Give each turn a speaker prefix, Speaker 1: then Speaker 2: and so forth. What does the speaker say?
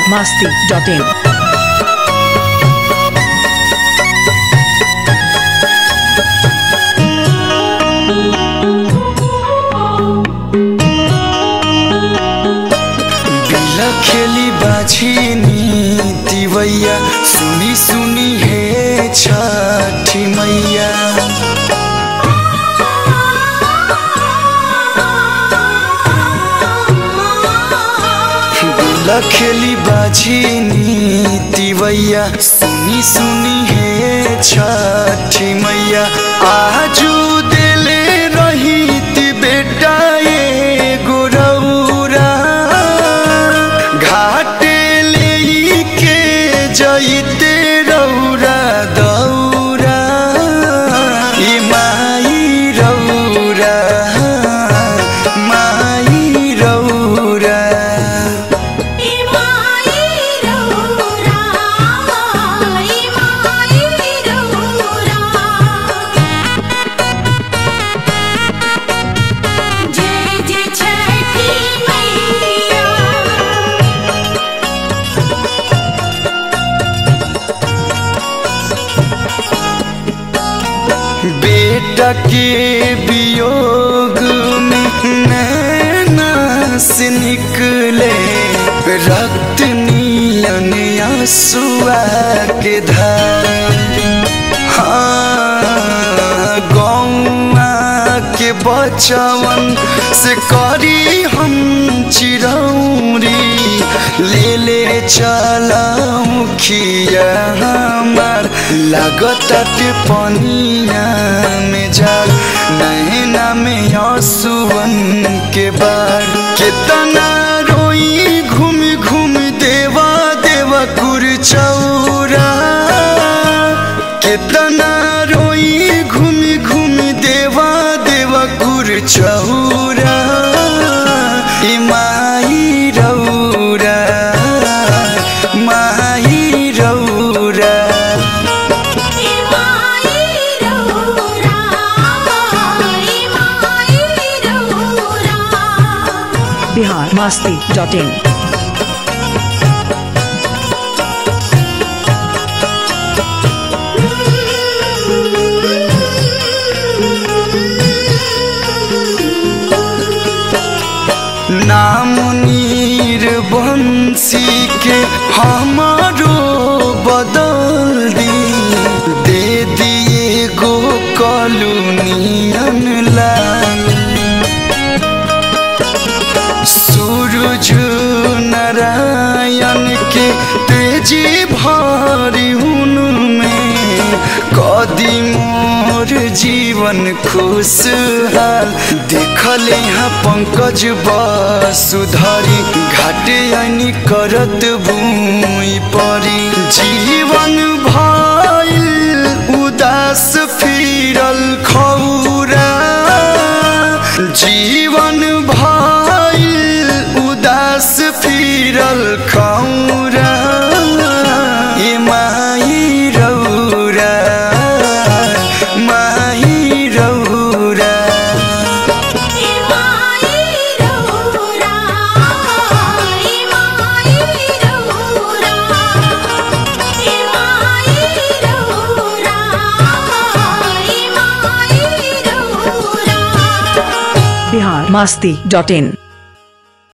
Speaker 1: masti.in.
Speaker 2: बिला खेली बाछी दिवैया सुनी सुनी हे छठी मैया बिला खेली बाछी दिवैया सुनी सुनी हे छठी मैया आजू दिले रही ती बेटा ये गोरौरा घाटे ले के जइते रौरा दौरा ई माई रौरा माई रौरा
Speaker 3: इमाई रौरा इमाई रौरा जय जय छठी मैया
Speaker 2: बेटा के वियोग में नैना से निकले रक्त नीलन आंसुआ के धार हाँ गौआ के बचवन से करी हम चिरौरी ले ले चलाऊ खिया हमार लागत के पनिया में जाल नैना में आंसुअन के बार कितना रोई घूम घूम देवा देवा कुर चौरा कितना रोई घूम घूम देवा देवा कुर चौरा ई माई रौरा माई रौरा
Speaker 3: इमाई रौरा इमाई रौरा
Speaker 1: Bihar masti.in.
Speaker 2: नाम नीर बंसी के हमारो बदल दी दे दिए गो कॉलोनियन लाल सूरज नारायण के तेजी भारी उनमें कदी मोर जीवन खुशहाल देखल यहाँ पंकज वसुधरी घाटे आनी करत भूमि परी जीवन भइल उदास फिरल खौरा जीवन भइल उदास फिरल खौरा ए माई रौरा माई रौरा
Speaker 3: इमाई रौरा इमाई रौरा इमाई रौरा इमाई रौरा
Speaker 1: Bihar masti.in.